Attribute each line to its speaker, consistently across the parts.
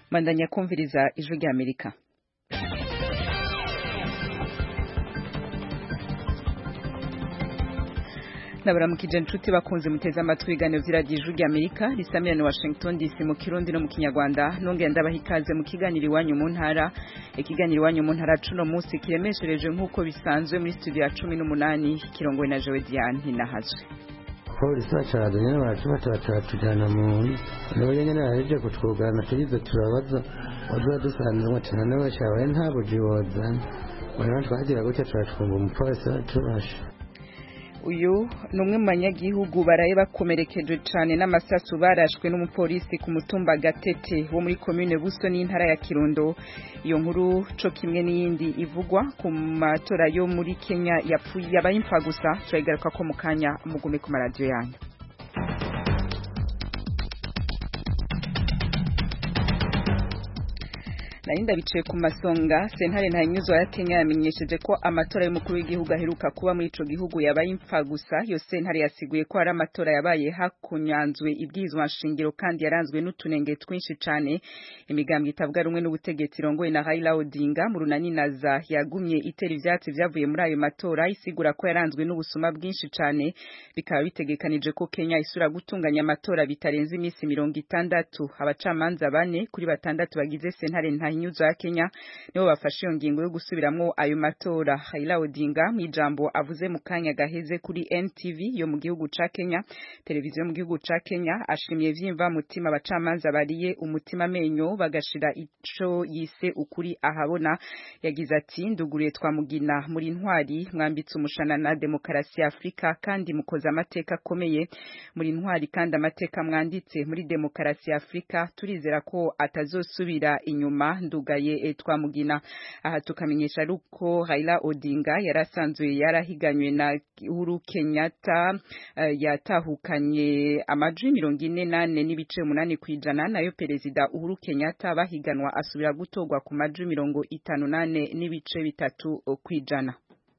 Speaker 1: bandanya kumviriza ijwi rya amerika nabaramukije inshuti bakunze muteze amatwi ibiganiro vy'iradiyo ijwi rya amerika risamirana washington dc mu kirundi no mu kinyarwanda nongera ndabaha ikaze mu kiganiro iwanyu mu ntara ikiganiro iwanyu mu ntara cuno munsi kiremeshereje nk'uko bisanzwe muri studio ya cumi n'umunani kirongowe na jewe diane nahazwe
Speaker 2: polisi bacaza nyene baracufata bacabatujana mu nibo nyene bahejeje kutwugana tugize turabaza waduha dusanzwe ati noneho cabaye nta buji wozana rero twagira gutya turacunga umupolisi turashe
Speaker 1: uyu ni umwe mu banyagihugu baraye bakomerekeje cyane n'amasasu barashwe n'umupolisi ku mutumba gatete wo muri komine buso n'intara ya kirundo iyo nkuru co kimwe n'iyindi ivugwa ku matora yo muri kenya yapfuye yabaye impfa gusa turayigaruka ko mu kanya mugume ku maradiyo yanyu narinda bicaye ku masonga sentare ntanyuzwa ya Kenya yamenyesheje ko amatora y'umukuru w'igihugu aheruka kuba muri ico gihugu yabaye impfa gusa yo sentare yasiguye ko ari amatora yabaye hakunyanzwe ibwirizwa nshingiro kandi yaranzwe n'utunenge twinshi cane imigambwe itavuga rumwe n'ubutegetsi rongoye na Raila Odinga mu runani naza yagumye itera ivyatsi vyavuye muri ayo matora isigura ko yaranzwe n'ubusuma bwinshi cane bikaba bitegekanije ko Kenya isura gutunganya amatora bitarenze imisi mirongo itandatu abacamanza bane kuri batandatu bagize sentare nta nyuzo ya Kenya nibo bafashe iyo ngingo yo gusubiramwo ayo matora Raila Odinga mu ijambo avuze mu kanya gaheze kuri NTV yo mu gihugu ca Kenya televiziyo mu gihugu ca Kenya ashimye vyimva mutima abacamanza bariye umutima menyo bagashira ico yise ukuri ahabona yagize ati nduguriye twamugina muri ntwari mwambitse umushana na demokarasi ya Afrika kandi mukoze amateka akomeye muri ntwari kandi amateka mwanditse muri demokarasi ya Afrika turizera ko atazosubira inyuma ndugaye twamugina aha tukamenyesha ruko Raila Odinga yarasanzwe yarahiganywe na Uhuru Kenyatta uh, yatahukanye amajwi mirongo ine nane n'ibice umunani kwijana nayo perezida Uhuru Kenyatta bahiganwa asubira gutorwa ku majwi mirongo itanu nane n'ibice bitatu kwijana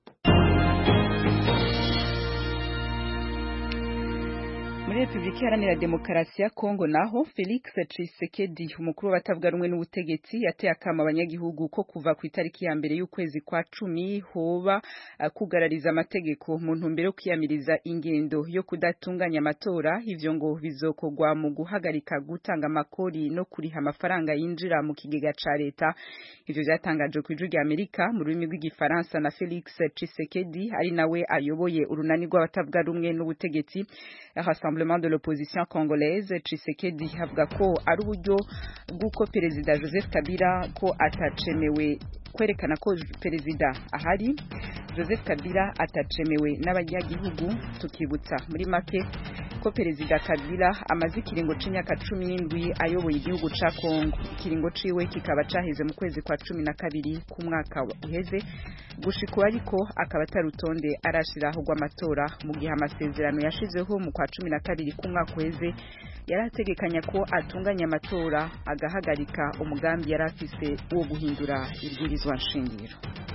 Speaker 1: muri Republika Iharanira Demokarasi ya Kongo naho Felix Tshisekedi umukuru w'abatavuga rumwe n'ubutegetsi yateye akama abanyagihugu ko kuva ku itariki ya mbere y'ukwezi kwa cumi hoba uh, kugarariza amategeko mu ntumbero yo kwiyamiriza ingendo yo kudatunganya amatora ivyo ngo bizokogwa mu guhagarika gutanga amakori no kuriha amafaranga yinjira mu kigega ca leta ivyo vyatangajwe ku ijwi rya Amerika mu rurimi rw'igifaransa na Felix Tshisekedi ari nawe ayoboye urunani rw'abatavuga rumwe n'ubutegetsi Rassemblement de l'opposition congolaise Tshisekedi avuga ko ari uburyo bw'uko perezida Joseph Kabila ko atacemewe kwerekana ko perezida ahari Joseph Kabila atacemewe n'abanyagihugu tukibutsa muri make ko perezida Kabila amaze ikiringo c'imyaka cumi n'indwi ayoboye igihugu ca Kongo ikiringo ciwe kikaba caheze mu kwezi kwa cumi na kabiri ku mwaka uheze gushika ariko akaba atarutonde arashiraho rw'amatora mu gihe amasezerano yashizeho mu kwa cumi na kabiri ku mwaka uheze yari ategekanya ko atunganya amatora agahagarika umugambi yari afise wo guhindura ibwirizwa nshingiro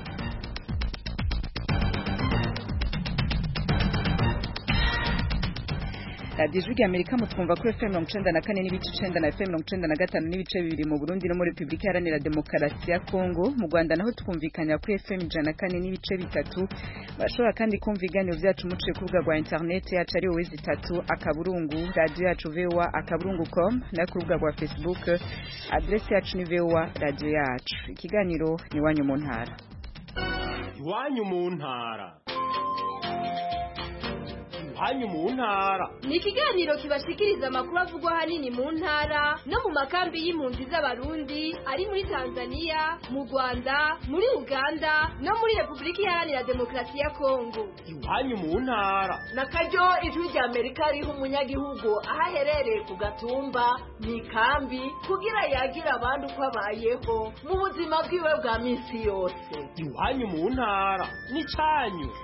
Speaker 1: radiyo ijwi rya amerika mutwumva kuri fm mirongo icenda na kane n'ibice icenda na fm mirongo icenda na gatanu n'ibice bibiri mu burundi no muri repubulika iharanira demokarasi ya kongo mu rwanda naho twumvikanira kuri fm ijana na kane n'ibice bitatu bashobora kandi kumva ibiganiro vyacu muciye ku rubuga rwa interineti yacu ari wowe zitatu akaburungu radiyo yacu voa akaburungu com nayo ku rubuga rwa facebook adresi yacu ni voa radiyo yacu ikiganiro ni iwanyu mu ntara
Speaker 3: iwanyu mu ntara hanyu mu ntara
Speaker 4: ni ikiganiro kibashikiriza amakuru avugwa ahanini mu ntara no mu makambi y'impunzi z'abarundi ari muri tanzania mu rwanda muri uganda no muri repubulika iharanira demokarasi ya kongo
Speaker 3: iwanyu mu ntara
Speaker 5: na karyo ijwi rya amerika riha umunyagihugu aho aherereye ku gatumba mu ikambi kugira yagira abandi uko abayeho mu buzima bwiwe bwa minsi yose
Speaker 3: iwanyu mu ntara ni cyanyu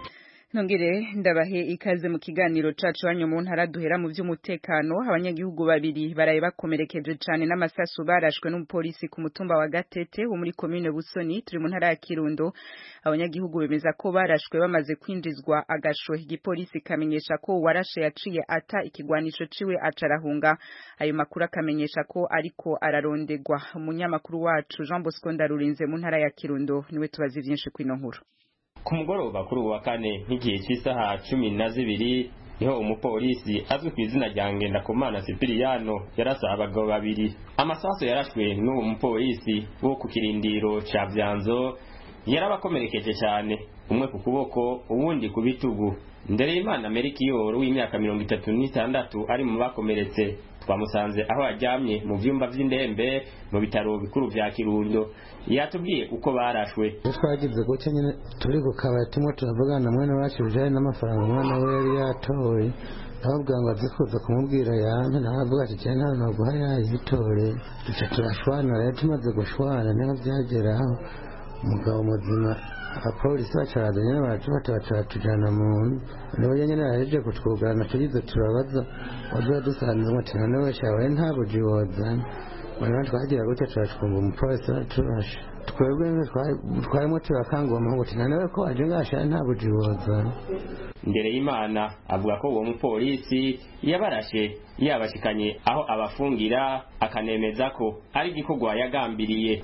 Speaker 1: Nongere ndabahe ikaze mu kiganiro cacu hanyu mu ntara duhera mu vy'umutekano abanyagihugu babiri baraye bakomerekeje cane n'amasasu barashwe n'umupolisi ku mutumba wa Gatete wo muri commune Busoni turi mu ntara ya Kirundo abanyagihugu bemeza ko barashwe bamaze kwinjizwa agasho igipolisi kamenyesha ko warashe yaciye ata ikigwanisho ciwe acarahunga ayo makuru akamenyesha ko ariko ararondegwa umunyamakuru wacu Jean Bosco Ndarurinze mu ntara ya Kirundo niwe tubazi vyinshi kwino nkuru
Speaker 6: ku mugoroba kuri uwa kane nk'igihe cy'isaha cumi na zibiri niho umupolisi azwi ku izina rya ngendakumana sipiriyano yarasa abagabo babiri amasaso yarashwe n'uwo mupolisi wo ku kirindiro ca vyanzo yarabakomerekeje cyane umwe ku kuboko uwundi ku bitugu ndereyimana merikiyoro w'imyaka mirongo itatu n'itandatu ari mu bakomeretse twamusanze aho aryamye mu vyumba vy'indembe mu bitaro bikuru vya kirundo yatubwiye uko barashwe
Speaker 2: iyo twagize gutya nyine turi ku kabari tumwe turavugana na mwene wacu bijanye n'amafaranga umwana we yari yatoye ahubwo ngo azi kuza kumubwira yanjye nawe avuga ati cyane nta naguha yayitore duca turashwana rero tumaze gushwana niho byageraho umugabo muzima abapolisi bacaraza nyine baratufata bacaratujana mu nzu nibo nyine bahejeje kutwugarana tugize turabaza waduha dusanze ngo tina niwe shawe nta buji wozana banyuma twagira gutya turacumba umupolisi araturashe twebwe twarimo turakanga uwo muhungu tina niwe ko waje ngashaye nta buji wozana
Speaker 6: ndereyimana avuga ko uwo mupolisi yabarashe yabashikanye aho abafungira akanemeza ko ari igikorwa yagambiriye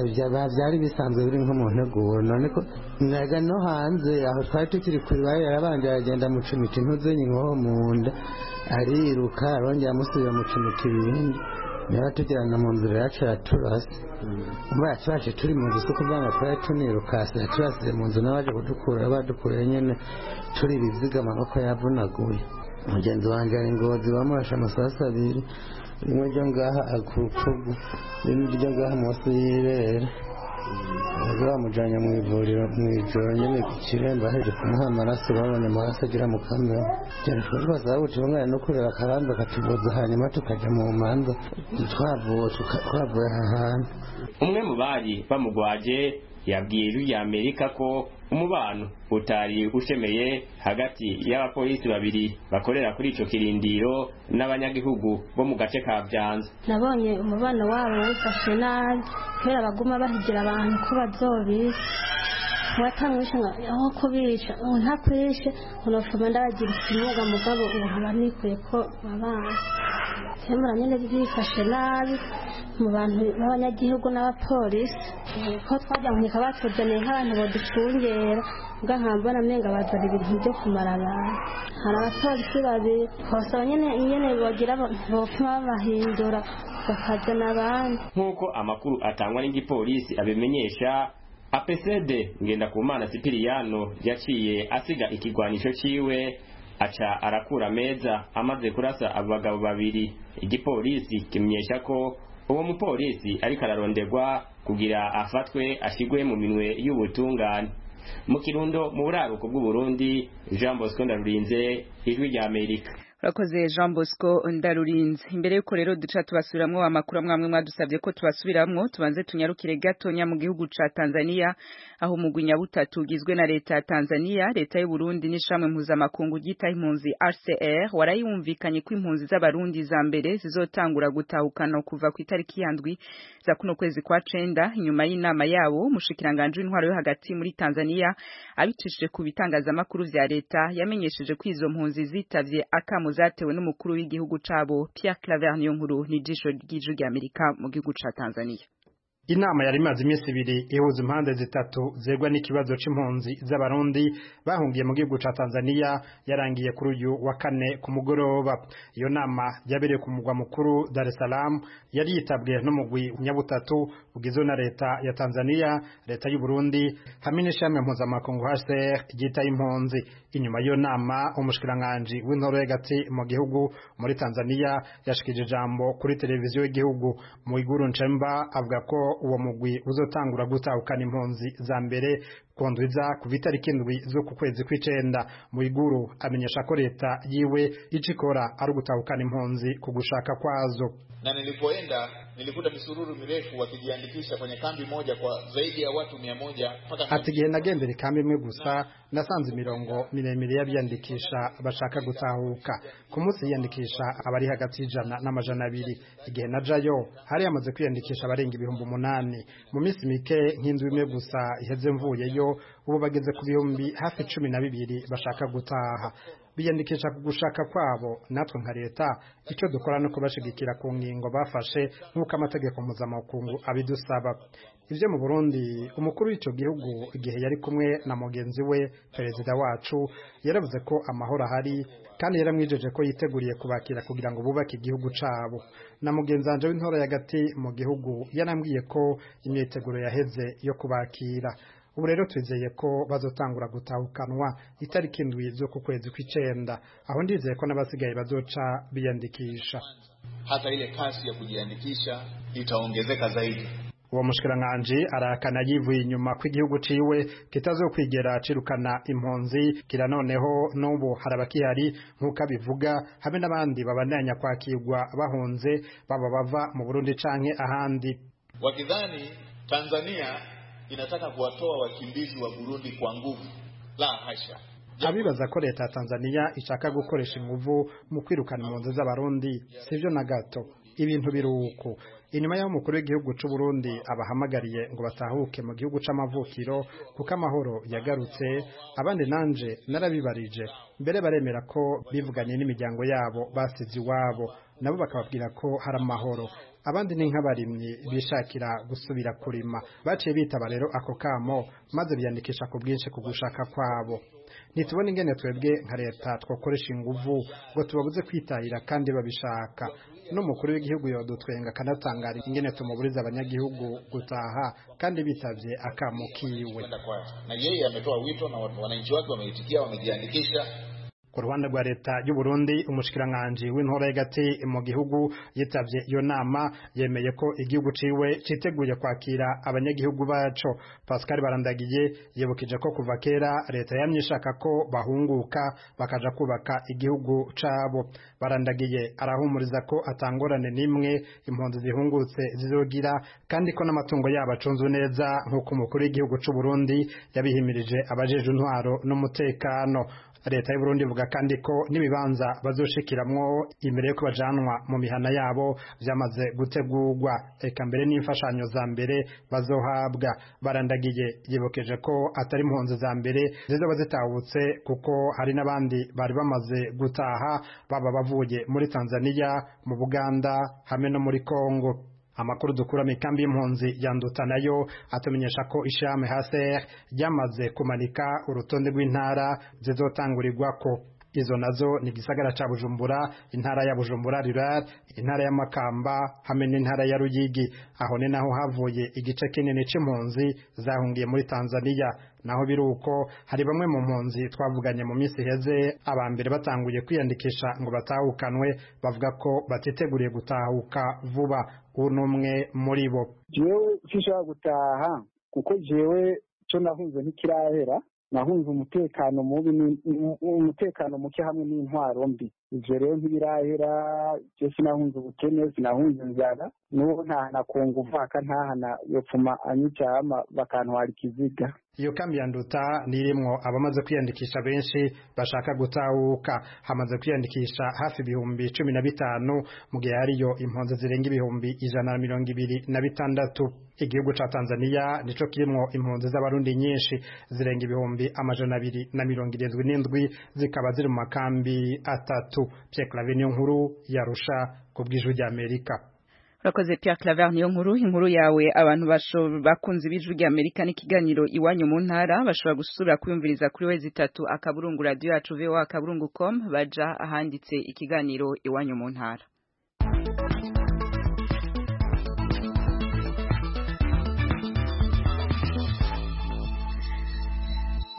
Speaker 2: byari bisanzwe biri nko mu nteguro none ko naga no hanze aho twari tukiri kuri bayo yarabanje aragenda mucumita intuzenyi nkoho mu nda ariruka arongera amusubira mucumita ibindi niba tugirana mu nzira yacu yaturase umva yaturashe turi mu nzu si ukuvuga ngo twari tunirukase yaturasize mu nzu n'abaje kudukura badukuye nyine turi ibiziga amaboko yavunaguye mugenzi wanjye ari ngozi bamurashe amasasu abiri rimwe ryo ngaha ku rutugu irindi ryo ngaha munsi y'ibere bari bamujyanye mu ivuriro mu ijoro nyine ku kiremba aheje kumuha amaraso babonye amaraso agira mu kamera cyane twari twasaba guca umwana no kureba akabanza katuvuza hanyuma tukajya mu manza twavuye twavuye aha hantu
Speaker 6: umwe mu bari bamugwaje yabwiye ijwi rya amerika ko umubano utari ushemeye hagati y'abapolisi babiri bakorera kuri ico kirindiro n'abanyagihugu bo mu gace ka vyanza
Speaker 7: nabonye umubano wabo wifashe nabi kubera baguma bahigira abantu ko bazobisha watamwishe aho kubica ubu ntakwishe unofuma ndabagira ikimuga mugabo ubu nkaba nikuye ko babana kemura nyine byifashe nabi mu bantu b'abanyagihugu n'abapolisi ko twajya nkeka batuzaniye nk'abantu baducungera ubwo nkambona amenga bazana ibintu byo kumara abantu hari abapolisi babiri basaba nyine nyine bagira bopfuma babahindura bakazana abandi
Speaker 6: nk'uko amakuru atangwa n'igipolisi abimenyesha apesede ngendakumana sipiriyano yaciye asiga ikigwanisho ciwe aca arakura meza amaze kurasa abagabo babiri igipolisi kimenyesha ko uwo mupolisi ariko araronderwa kugira afatwe ashigwe mu minwe y'ubutungane mu kirundo mu buraruko bw'uburundi jean bosco ndarurinze ijwi rya amerika
Speaker 1: urakoze jean bosco ndarurinze imbere y'uko rero duca tubasubiramwo amakuru amwe amwe mwadusabye ko tubasubiramwo tubanze tunyarukire gatonya mu gihugu ca tanzania aho umugwi nyabutatu ugizwe na leta ya tanzania leta y'uburundi n'ishamwe mpuzamakungu ryitaho impunzi rcr warayumvikanye ko impunzi z'abarundi za mbere zizotangura gutahukana kuva ku itariki yandwi za kuno kwezi kwa cenda inyuma y'inama yabo umushikiranganji w'intwaro yo hagati muri tanzania abicishije ku bitangazamakuru vya leta yamenyesheje ko izo mpunzi zitavye akamo zatewe n'umukuru w'igihugu cabo Pierre Claver Niyonkuru n'ijisho ry'ijwi rya Amerika mu gihugu ca Tanzania
Speaker 8: inama yari imaze iminsi ibiri ihuza impande zitatu zerwa n'ikibazo c'impunzi z'abarundi bahungiye mu gihugu ca Tanzania yarangiye kuri uyu wa kane ku mugoroba iyo nama yabereye ku mugwa mukuru Dar es Salaam yari yitabwe n'umugwi nyabutatu ugizwe na leta ya Tanzania leta y'u Burundi hamwe n'ishami mpuzamakungu HCR ryita impunzi inyuma y'iyo nama umushikiranganji w'intoro y'agati mu gihugu muri Tanzania yashikije ijambo kuri televiziyo y'igihugu mu iguru Nchemba avuga ko uwo mugwi uzotangura gutahukana impunzi za mbere kondwiza ku itariki indwi zo ku kwezi kw'icenda mu iguru amenyesha ko leta yiwe ico ikora ari ugutahukana impunzi ku gushaka kwazo
Speaker 9: na nilipoenda nilikuta misururu mirefu wakijiandikisha kwenye kambi moja kwa zaidi ya watu mia moja mpaka
Speaker 8: ati igihe nagendera ikambi imwe gusa nasanze imirongo miremire y'abiyandikisha bashaka gutahuka ku munsi yiyandikisha abari hagati y'ijana n'amajana abiri igihe najayo hari hamaze kwiyandikisha abarenga ibihumbi umunani mu minsi mike nk'inzu imwe gusa iheze mvuyeyo ubu bageze ku bihumbi hafi cumi na bibiri bashaka gutaha biyandikisha ku gushaka kwabo natwe nka leta icyo dukora no kubashigikira ku ngingo bafashe nk'uko amategeko mpuzamakungu abidusaba ibyo mu burundi umukuru w'icyo gihugu igihe yari kumwe na mugenzi we perezida wacu yaravuze ko amahoro ahari kandi yaramwijeje ko yiteguriye kubakira kugira ngo bubake igihugu cabo na mugenzi wanje w'intora y'agati mu gihugu yarambwiye ko imyiteguro yaheze yo kubakira ubu rero twizeye ko bazotangura gutahukanwa itariki indwi zo ku kwezi kw'icenda aho ndizeye ko n'abasigaye bazoca biyandikisha
Speaker 9: hata ile kasi ya kujiandikisha itaongezeka zaidi
Speaker 8: uwo mushikiranganji arakana yivuye inyuma ko igihugu ciwe kitazokwigera cirukana impunzi kira noneho n'ubu hari abakihari nk'uko abivuga habe n'abandi babandanya kwakirwa bahunze baba bava mu burundi canke ahandi
Speaker 9: wakidhani tanzania inataka kuwatoa wakimbizi wa burundi kwa nguvu la hasha
Speaker 8: abibaza ko leta ya tanzania ishaka gukoresha inguvu mu kwirukana impunzi z'abarundi sivyo na gato ibintu biruko inyuma y'aho umukuru w'igihugu c'u Burundi abahamagariye ngo batahuke mu gihugu c'amavukiro kuko amahoro yagarutse abandi nanje narabibarije mbere baremera ko bivuganye n'imiryango yabo basize iwabo nabo bakababwira ko hari amahoro abandi ni nk'abarimyi bishakira gusubira kurima baciye bitaba rero ako kamo maze biyandikisha ku bwinshi ku gushaka kwabo ntitubona ingene twebwe nka leta twakoresha inguvu ngo tubabuze kwitahira kandi babishaka n'umukuru w'igihugu yodutwenga akanatangara ingene tumuburiza abanyagihugu gutaha kandi bitavye akamo kiwe
Speaker 9: na yeye ametoa wito na wananchi wake wameitikia wamejiandikisha
Speaker 8: ku ruhande rwa leta y'u Burundi umushikiranganji w'intora y'agati mu gihugu yitavye iyo nama yemeye ko igihugu ciwe citeguye kwakira abanyagihugu baco Pascal Barandagiye yibukije ko kuva kera leta yamye ishaka ko bahunguka bakaja kubaka igihugu cabo Barandagiye arahumuriza ko atangorane nimwe impunzi zihungutse zizogira kandi ko n'amatungo yabo acunzwe neza nk'uko umukuru w'igihugu c'u Burundi yabihimirije abajeje intwaro n'umutekano leta y'u Burundi ivuga kandi ko n'ibibanza bazoshikiramwo imbere yo bajanwa mu mihana yabo vyamaze gutegurwa eka mbere n'imfashanyo za mbere bazohabwa barandagiye yibukeje ko atari impunzi za mbere zizoba zitahutse kuko hari n'abandi bari bamaze gutaha baba bavuye muri Tanzania mu Buganda hamwe no muri Kongo amakuru dukura mu ikambi y'impunzi yanduta nayo atumenyesha ko ishirahamwe haser ryamaze kumanika urutonde rw'intara zizotangurirwako izo nazo ni gisagara ca Bujumbura intara ya Bujumbura rural intara ya Makamba hamwe n'intara ya Ruyigi aho ni naho havuye igice kinini c'impunzi zahungiye muri Tanzania naho biruko hari bamwe mu mpunzi twavuganye mu minsi heze abambere batanguye kwiyandikisha ngo batahukanwe bavuga ko batiteguriye gutahuka vuba unumwe muri bo
Speaker 10: jewe sinshobora gutaha kuko jewe co nahunze ntikirahera nahunze umutekano mubi umutekano muke hamwe n'intwaro mbi ivyo rero ntibirahera je sinahunze ubukene sinahunze inzara n'ubu ntahana ku nguvu aka ntahana yopfuma anyicama bakantwara ikiziga
Speaker 8: iyo kambi ya nduta nirimwo abamaze kwiyandikisha benshi bashaka gutahuka hamaze kwiyandikisha hafi ibihumbi cumi na bitanu mu gihe hariyo impunzi zirenga ibihumbi ijana na mirongo ibiri na bitandatu igihugu ca tanzania nico kirimwo impunzi z'abarundi nyinshi zirenga ibihumbi amajana abiri na mirongo irindwi n'indwi zikaba ziri mu makambi atatu Pierre Claver niyo nkuru yarusha ku bw'ijwi ry'Amerika
Speaker 1: urakoze Pierre Claver niyo nkuru inkuru yawe abantu bakunze ibijwi rya Amerika n'ikiganiro iwanyu mu ntara bashobora gusubira kwiyumviriza kuri wezi itatu akaburungu radio yacu voa akaburungu com baja ahanditse ikiganiro iwanyu mu ntara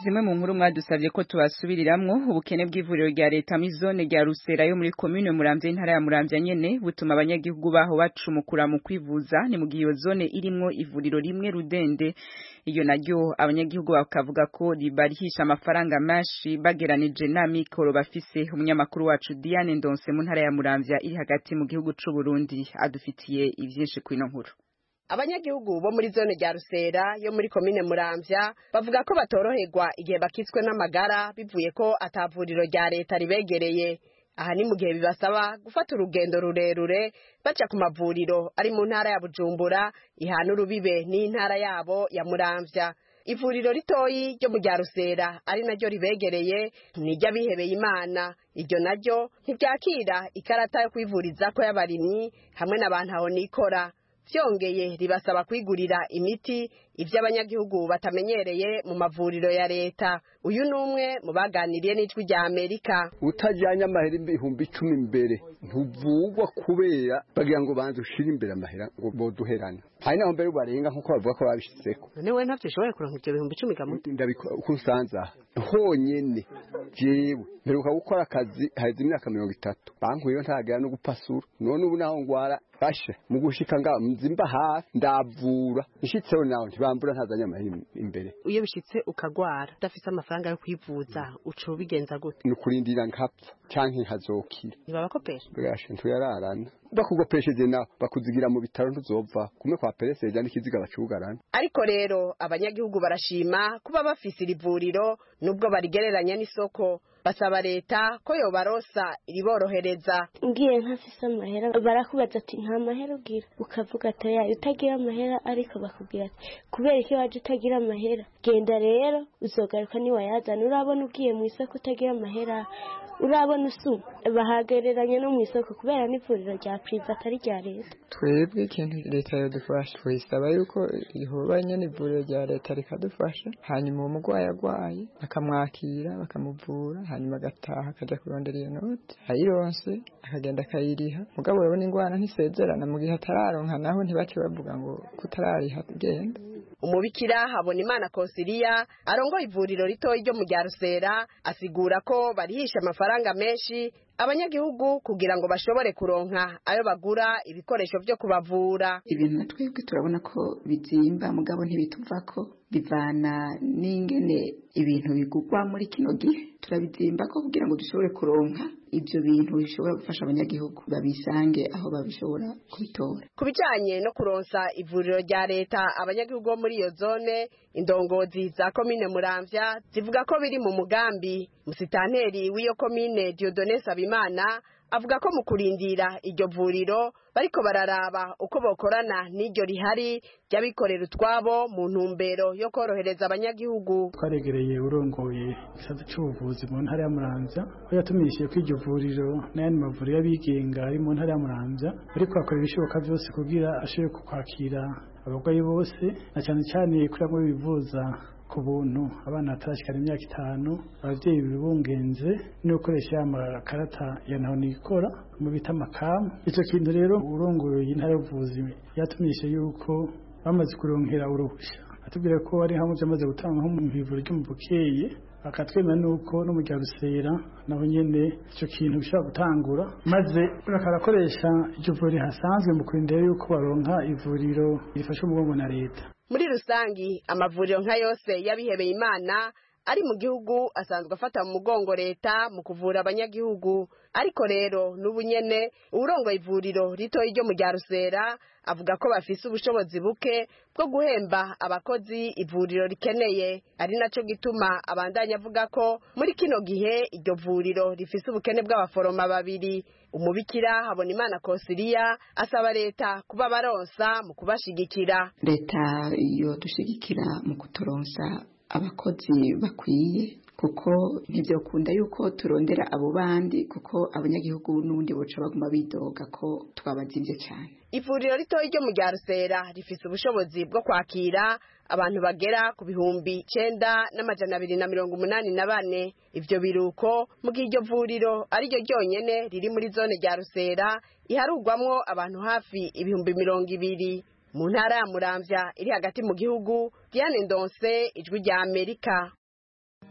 Speaker 1: zimwe mu nkuru mwadusabye ko tubasubiriramwo ubukene bw'ivuriro rya leta muri zone rya Rusera yo muri commune Muramvya intara ya Muramvya nyene butuma abanyagihugu baho bacumukura mu kwivuza ni mu gihe iyo zone irimwo ivuriro rimwe rudende iyo naryo abanyagihugu bakavuga ko ribarihisha amafaranga menshi bageranije na mikoro bafise umunyamakuru wacu Diane Ndonse mu ntara ya Muramvya iri hagati mu gihugu c'u Burundi adufitiye ivyinshi kwino nkuru
Speaker 11: abanyagihugu bo muri zone rya rusera yo muri komine muramvya bavuga ko batoroherwa igihe bakitswe n'amagara bivuye ko atavuriro rya leta ribegereye aha ni mu gihe bibasaba gufata urugendo rurerure baca ku mavuriro ari mu ntara ya bujumbura ihana urubibe n'intara yabo ya muramvya ivuriro ritoyi ryo mu rya rusera ari naryo ribegereye niryo abihebeye imana iryo naryo ntiryakira ikarata yo kwivurizako y'abarimyi hamwe n'abantu aho nikora vyongeye ribasaba kwigurira imiti ivyo abanyagihugu batamenyereye mu mavuriro ya leta uyu ni umwe mu baganiriye n'ijwi rya amerika
Speaker 12: utajyanye amahera ibihumbi icumi imbere ntuvugwa kubera bagira ngo banze ushire imbere amahera ngo boduherane hari naho mbere barenga nk'uko bavuga ko babishizeko
Speaker 11: none we ntavyo ushoboye kuronka ivyo bihumbi icumi gamu
Speaker 12: ndabikora uko nsanze aha honyene jewe mperuka gukora akazi haheze imyaka mirongo itatu bankuyeyo ntagera no gupasura none ubu naho ngwara basha mu gushika nga nzimba hafi ndavura nshitseho nawe ntibambura ntazanye amahera imbere
Speaker 11: iyo bishitse ukagwara udafise amafaranga yo kwivuza uca ubigenza gute
Speaker 12: ni ukurindira nkapfa canke nkazokira
Speaker 11: ntibabakopesha
Speaker 12: bwashe ntuyararana bakugopesheje nawe bakuzigira mu bitaro ntuzova kumwe kwa pereseja n'ikiziga bacugarana
Speaker 11: ariko rero abanyagihugu barashima kuba bafise iri vuriro nubwo barigereranya n'isoko basaba leta ko yobarosa iriborohereza
Speaker 7: ngiye ntafise amahera barakubaza ati nta mahera ugira ukavuga ati oya utagira amahera ariko bakubwira ati kubera iki waje utagira amahera genda rero uzogaruka niwayazana urabona ugiye mu isoko utagira amahera urabona usuma bahagereranya no mu isoko kubera n'ivuriro rya priva atari rya leta
Speaker 13: twebwe ikintu leta yadufasha tuyisaba yuko ihubanye n'ivuriro rya leta rikadufasha hanyuma uwo murwayi agwaye bakamwakira bakamuvura hanyuma agataha akajya kurondera iyo noti ayironse akagenda akayiriha mugabo urabona ingwara ntisezerana mu gihe atararonka naho ntibake bavuga ngo kutarariha genda
Speaker 11: umubikira habona imana konsiliya arongoye ivuriro ritoya ryo mu rya rusera asigura ko barihisha amafaranga menshi abanyagihugu kugira ngo bashobore kuronka ayo bagura ibikoresho byo kubavura
Speaker 14: ibintu na twebwe turabona ko bizimba mugabo ntibituvako bivana n'ingene ibintu bigugwa muri kino gihe turabizimba ko kugira ngo dushobore kuronka ibyo bintu bishobora gufasha abanyagihugu babisange aho babishobora kubitora
Speaker 11: ku bijanye no kuronsa ivuriro rya leta abanyagihugu bo muri iyo zone indongozi za komine muramvya zivuga ko biri mu mugambi musitanteri w'iyo komine diodone sabimana avuga ko mu kurindira iryo vuriro bariko bararaba uko bokorana n'iryo rihari ry'abikorera utwabo mu ntumbero yo korohereza abanyagihugu
Speaker 15: twaregereye urongoye igisata c'ubuvuzi mu ntara ya muramvya aho yatumenyesheje ko iryo vuriro n'ayandi mavuriro y'abigenga ari mu ntara ya muramvya ariko akora ibishoboka vyose kugira ashobore kwakira abarwayi bose na cyane cyane kuri bamwe bivuza ku buntu abana batarashikana imyaka itanu abavyeyi bibungenze no gukoresha ya makarata ya naho nikora mu bita amakamu ico kintu rero urongoye intara y'ubuvuzi yatumenyeshe yuko bamaze kuronkera uruhusha atubwira ko ari hamwe byamaze gutanga nko mu ivuriro ryo mu bukeye bakatwemera nuko no mu rya rusera naho nyene ico kintu gishobora gutangura maze bakarakoresha iryo vuriro hasanzwe mu kurindira yuko baronka ivuriro rifasha umugongo na leta
Speaker 11: muri rusangi amavuriro nka yose y'abihebeye imana ari mu gihugu asanzwe afata mu mugongo leta mu kuvura abanyagihugu ariko rero n'ubu nyene uwurongoye ivuriro ritoyi ryo mu rya rusera avuga ko bafise ubushobozi buke bwo guhemba abakozi ivuriro rikeneye ari naco gituma abandanya avuga ko muri kino gihe iryo vuriro rifise ubukene bw'abaforoma babiri umubikira habona imana kosiriya asaba leta kuba baronsa mu kubashigikira
Speaker 14: leta yo dushigikira mu kuturonsa abakozi bakwiye kuko ntibyakunda yuko turondera abo bandi kuko abanyagihugu n'ubundi boca baguma bidoga ko twabazimvye cyane
Speaker 11: ivuriro ritoya ryo mu rya rusera rifise ubushobozi bwo kwakira abantu bagera ku bihumbi icenda n'amajana abiri na mirongo umunani na bane ivyo biruko mu gihe iryo vuriro ari ryo ryonyene riri muri zone rya rusera iharugwamwo abantu hafi ibihumbi mirongo ibiri mu ntara ya muramvya iri hagati mu gihugu diane ndonse ijwi rya amerika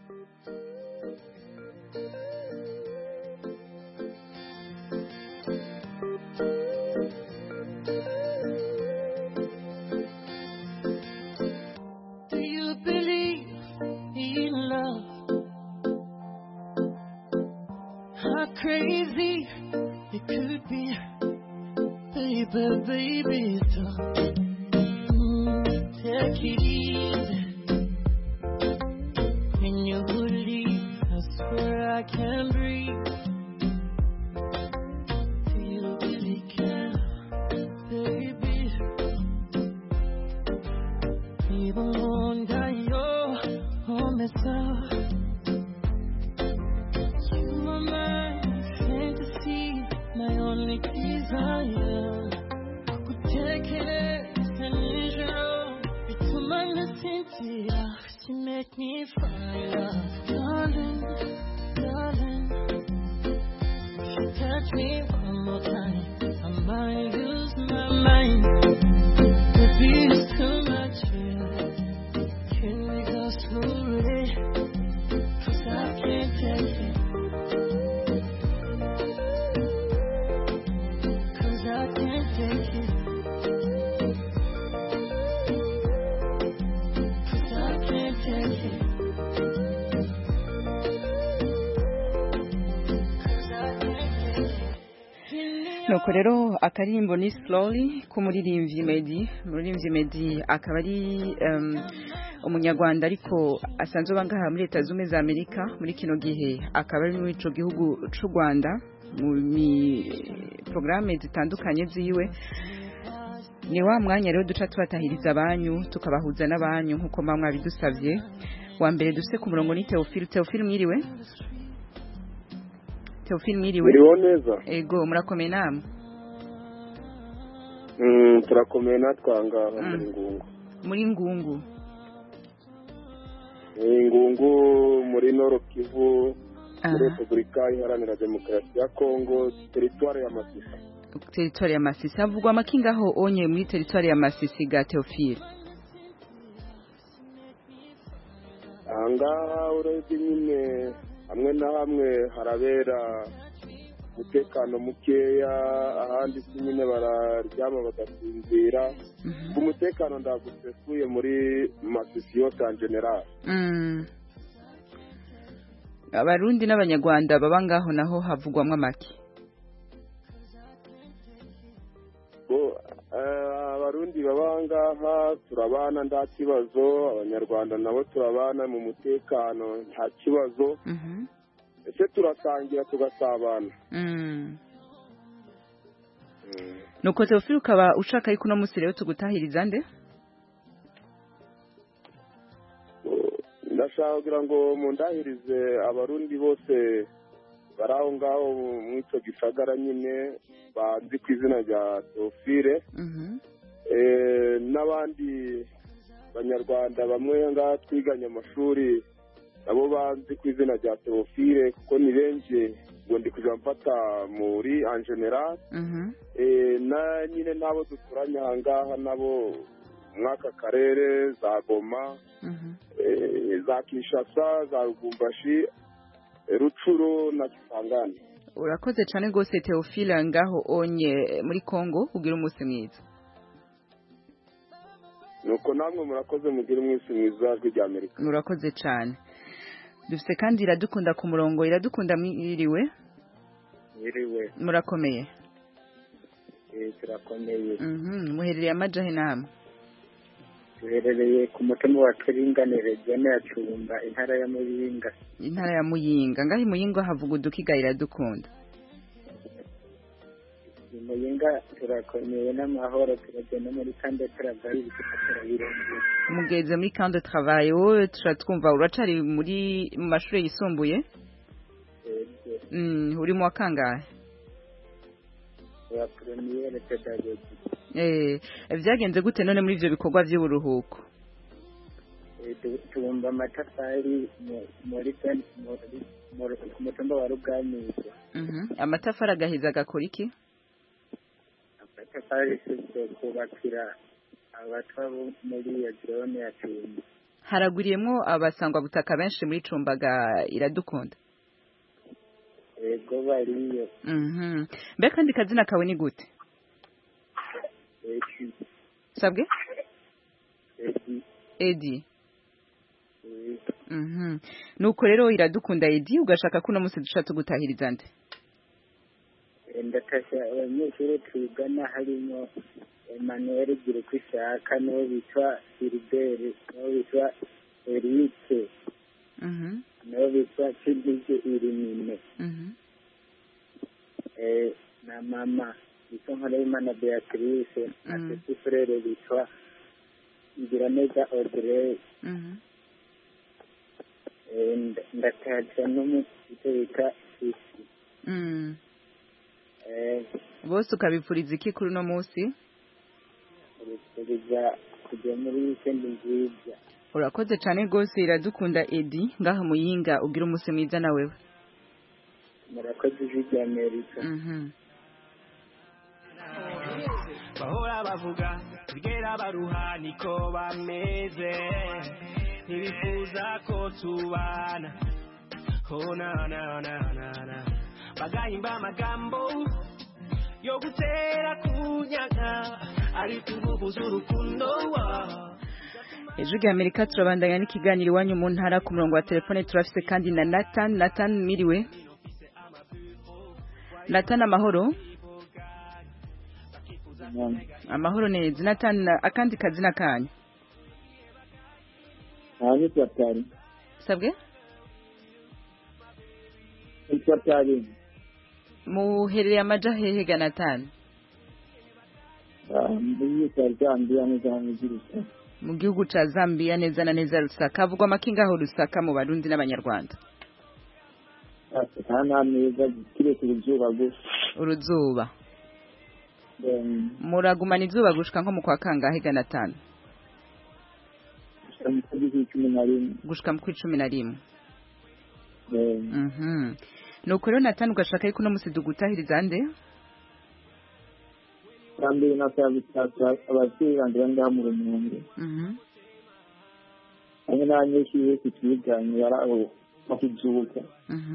Speaker 16: how crazy it could be. Baby, baby, don't mm, take it easy. When you leave, I swear I can breathe. Do you really care, baby? Even wonder your home is up. You my mind, fantasy, my only desire. Kutekereza nijoro, bituma nasinzira. You make me fire, darling, darling. If you touch me one more time, I might lose my mind. Baby, it's too much here. Can we go slowly? 'Cause I can't take it. 'Cause I can't take it. 'Cause I can't take it. 'Cause I can't take it.
Speaker 1: nuko rero akaririmbo ni slowly k'umuririmbyi Meddy umuririmbyi Meddy akaba ari um, umunyarwanda ariko asanzwe aba ngaha muri leta zumwe za amerika muri kino gihe akaba ari muri ico gihugu c'u rwanda mu porogaramu zitandukanye ziwe ni wa mwanya rero duca tubatahiriza abanyu tukabahuza n'abanyu nk'uko mba mwabidusabye wa mbere dufite ku murongo ni teofili teofili mwiriwe teofili mwiriwe
Speaker 17: Mwiriwe neza
Speaker 1: ego murakomeye namwe
Speaker 17: Mm, turakomeye natwe aha ngaha muri ngungu
Speaker 1: muri ngungu
Speaker 17: Eh, ngungu muri noro kivu
Speaker 1: Aha.
Speaker 17: muri repubulika iharanira demokarasi ya kongo teritwari ya masisi
Speaker 1: teritwari ya masisi havugwa amakinga aho onye muri teritwari ya masisi ga teofili
Speaker 17: aha ngaha urebye nyine hamwe na hamwe harabera umutekano mukeya ahandi si nyine bararyama bagasinzira umutekano ntabwo usesuye muri masisi yose en general
Speaker 1: Mm. abarundi n'abanyarwanda baba ngaho naho havugwamo amaki
Speaker 17: Bo, eh, abarundi baba aha ngaha turabana nta kibazo abanyarwanda nabo turabana mu mutekano nta kibazo ese turasangira tugasabana
Speaker 1: Mm. nuko teofili ukaba ushaka yuko uno munsi rero tugutahiriza nde
Speaker 17: ndashaka kugira ngo mundahirize abarundi bose bari aho ngaho mu icyo gisagara nyine banzi ku izina rya teofile Eh, n'abandi banyarwanda bamwe ngaha twiganye amashuri nabo banzi ku izina rya teofile kuko ni benshi ngo ndi kujya mfata muri en general Eh, na nyine n'abo duturanye aha ngaha nabo mw'aka karere za goma eh, za kinshasa za rugumbashi eh, rucuro na kisangani
Speaker 1: urakoze cyane rwose teofile ngaho onye muri congo ugira umunsi mwiza
Speaker 17: nuko namwe murakoze mugire umwisi mwiza rw'irya amerika
Speaker 1: murakoze cyane dufite kandi iradukunda ku murongo iradukunda mwiriwe
Speaker 18: Mwiriwe,
Speaker 1: murakomeye
Speaker 18: eh, turakomeye.
Speaker 1: Mhm, muherereye amajahe namwe
Speaker 18: Duherereye ku mutima wa Turinganire, zone ya Cumba, intara ya Muyinga.
Speaker 1: intara ya muyinga ngaho i muyinga havuga udukiga iradukunda
Speaker 18: I Muyinga turakomeye n'amahoro, turagenda muri kande turavayo ibituka turabirengera.
Speaker 1: mugeze muri camp de travail wowe turatwumva uracari muri mu mashuri yisumbuye
Speaker 18: Yego,
Speaker 1: Mm, uri mu wa kangahe
Speaker 18: wa premiere pedagogy.
Speaker 1: Eh, byagenze gute none muri ivyo bikorwa vy'uburuhuko
Speaker 18: Eh, tu- tubumba amatafari mu- muri zone- muri- muri- ku mutumba wa Ruganizo.
Speaker 1: Mhm, amatafari agahiza agakora iki
Speaker 18: Amatafari isizwe kubakira abatwa bo muri iyo zone ya Cumba.
Speaker 1: haragwiriyemwo abasangwa butaka benshi muri cumbaga iradukunda
Speaker 18: Yego bariyo.
Speaker 1: Mhm. mbe kandi kazina kawe ni gute
Speaker 18: Eki,
Speaker 1: sabwe
Speaker 18: eki,
Speaker 1: edi
Speaker 18: eh,
Speaker 1: Mhm. nuko rero iradukunda edi ugashaka ko uno munsi dushaka tugutahiriza nde
Speaker 18: ndatashya abanyeshuri twigana harimo emmanuel gira uko ishaka n'uwo bitwa filibert n'uwo bitwa erike
Speaker 1: Mhm.
Speaker 18: n'uwo bitwa kidije irimine
Speaker 1: Mhm.
Speaker 18: eh, na mama bitwa nkoreyimana beatrice na
Speaker 1: Mm.
Speaker 18: petit frere bitwa ngiraneza audrey
Speaker 1: Mhm.
Speaker 18: eh, nda- ndatashya n'umusite bita isi
Speaker 1: Mm.
Speaker 18: eh,
Speaker 1: bose ukabipfuriza iki kuri uno munsi
Speaker 18: urikuriza kujya muri wikendi nziza
Speaker 1: urakoze cyane rwose iradukunda edi ngaha muyinga ugira umunsi mwiza na wewe
Speaker 18: murakoze ijwi rya amerika
Speaker 1: Mhm.
Speaker 3: bahora bavuga tugera baruha niko bameze ntibifuza ko tubana oh na na na na na bagahimba amagambo yo gutera kunyaga ariko ingufu z'urukundo wa
Speaker 1: ejo rya amerika turabandanya n'ikiganiro iwanyu mu ntara ku murongo wa telefone turafise kandi na nathan nathan miriwe nathan amahoro amahoro neza nathan akandi kazina kanyu
Speaker 18: aha ni twatari
Speaker 1: sabwe
Speaker 18: ni twatari
Speaker 1: muherereye amaja hehe ga nathan
Speaker 18: muri twari twambiye neza n'igiruka
Speaker 1: mu gihugu ca zambia neza na neza rusaka havugwa amakinga aho rusaka mu barundi n'abanyarwanda
Speaker 18: nta nta meza kiretse uruzuba gusa
Speaker 1: uruzuba
Speaker 18: Em,
Speaker 1: muragumana izuba gushika nko mu kwa kangahe ga nathan
Speaker 18: gushika mu kwezi kw'icumi na rimwe
Speaker 1: gushika mu kw'icumi na rimwe
Speaker 18: Em,
Speaker 1: Mhm. nuko rero nathan ugashaka yuko uno musi dugutahiriza nde
Speaker 18: kandi nasaba gutaka ababyeyi banje bari ngaha mu rumunge
Speaker 1: Mhm.
Speaker 18: hamwe n'abanyeshuri bose twiganye bari aho bakizuka
Speaker 1: Mhm.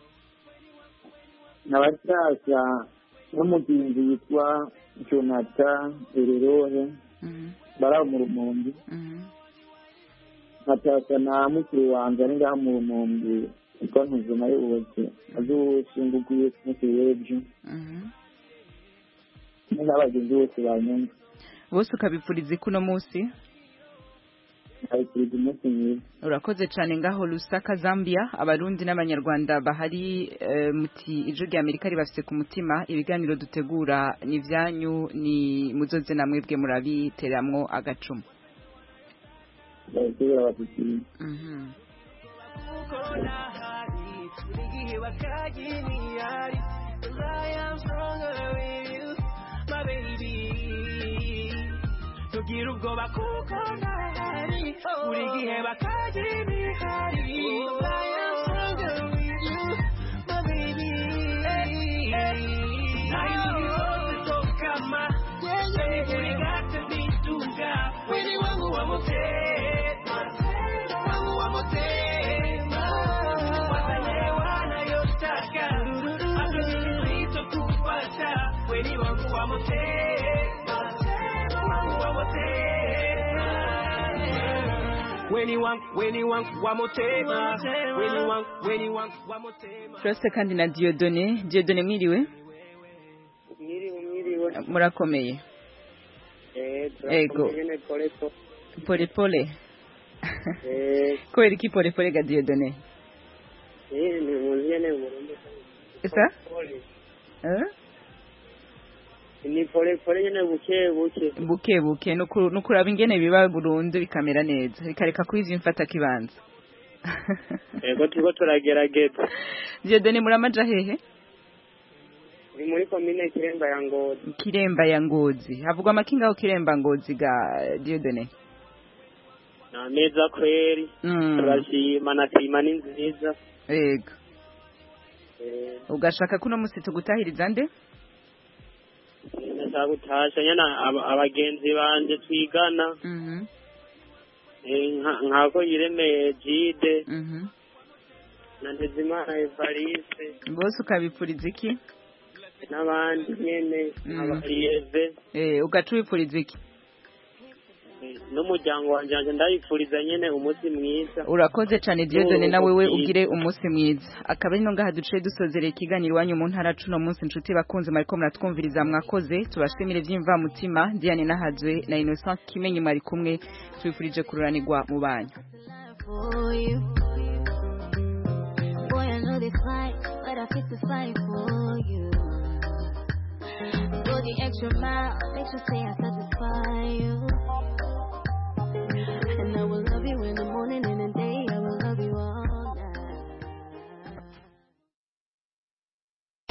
Speaker 18: n'abasaza n'umugenzi witwa jonathan ererore
Speaker 1: Mhm.
Speaker 18: bari aho mu rumunge
Speaker 1: Mhm.
Speaker 18: nkataka na mukuru wanje ari ngaha mu rumunge witwa ntuze nawe bose azoshinguguye ku munsi w'ejo
Speaker 1: Mhm.
Speaker 18: hamwe n'abagenzi bose banyumva
Speaker 1: bose ukabipfuriza iki uno musi
Speaker 18: nkabikuriza umunsi mwiza
Speaker 1: urakoze cyane ngaho lusaka zambia abarundi n'abanyarwanda bahari eh, muti ijwi rya amerika ribafise ku mutima ibiganiro dutegura ni ibyanyu ni muzoze namwe bwe murabiteramwo agacumu
Speaker 18: babisubira batutinya
Speaker 1: Mhm.
Speaker 3: igihe bakagimiyari I am stronger with you my baby tugira ubwoba kuko ndahari buri gihe bakagimiyari I am stronger with you my baby nayo yose tokama buri gate zituga weni wangu wa motema wangu wa motema watalewa nayotaka akijizito kupata weni wangu wa motema wangu wa motema weni wangu weni wangu wa motema weni wangu weni wangu wa motema
Speaker 1: turafise kandi na diodone diodone mwiriwe
Speaker 18: mwiriwe mwiriwe
Speaker 1: murakomeye
Speaker 18: eh
Speaker 1: Ego.
Speaker 18: turakomeye nyene pole pole
Speaker 1: pole pole
Speaker 18: eh
Speaker 1: kubera iki pole pole ga diodone
Speaker 18: eh ni muzi nyene Burundi
Speaker 1: esa
Speaker 18: pole
Speaker 1: Eh?
Speaker 18: ni pole pole nyene buke buke
Speaker 1: buke buke nuku- nukuraba ingene biba burundu bikamera neza bikareka kwiza imfata kibanza
Speaker 18: ego turiko turagerageza
Speaker 1: diodone muramaja hehe
Speaker 18: ni muri komine kiremba ya ngozi
Speaker 1: kiremba ya ngozi havugwa amakinga aho kiremba ngozi ga diodone
Speaker 18: na meza kweri
Speaker 1: Mm.
Speaker 18: turashima na klima ni nziza
Speaker 1: ego
Speaker 18: eh
Speaker 1: ugashaka kuno musi tugutahiriza nde
Speaker 18: ndashaka gutasha nyene aba- abagenzi banje twigana
Speaker 1: Mhm.
Speaker 18: eh, nka- nkako yiremeye jide
Speaker 1: Mhm.
Speaker 18: na ndezimana evariste
Speaker 1: bose ukabipfuriza iki
Speaker 18: n'abandi nyene
Speaker 1: Mm.
Speaker 18: abariyeve
Speaker 1: eh ugaca ubipfuriza iki
Speaker 19: n'umuryango wanjye wanjye ndayifuriza nyine umunsi mwiza
Speaker 1: urakoze cyane Dieudonne
Speaker 19: N'urugo
Speaker 1: nawe we
Speaker 19: bwiza.
Speaker 1: ugire umunsi mwiza akaba ari no ngaha duciye dusozereye ikiganiro iwanyu mu ntara cuno munsi inshuti bakunze mariko muratwumviriza mwakoze tubashimire by'imvamutima Diane Nahazwe na Innocent Kimenyi mwari kumwe tubifurije kururanirwa mu banyu
Speaker 20: for you. Boy, I know they fight, but I fit to fight for you. Go the extra mile, make sure say I satisfy you. And I will love you in the morning and in the day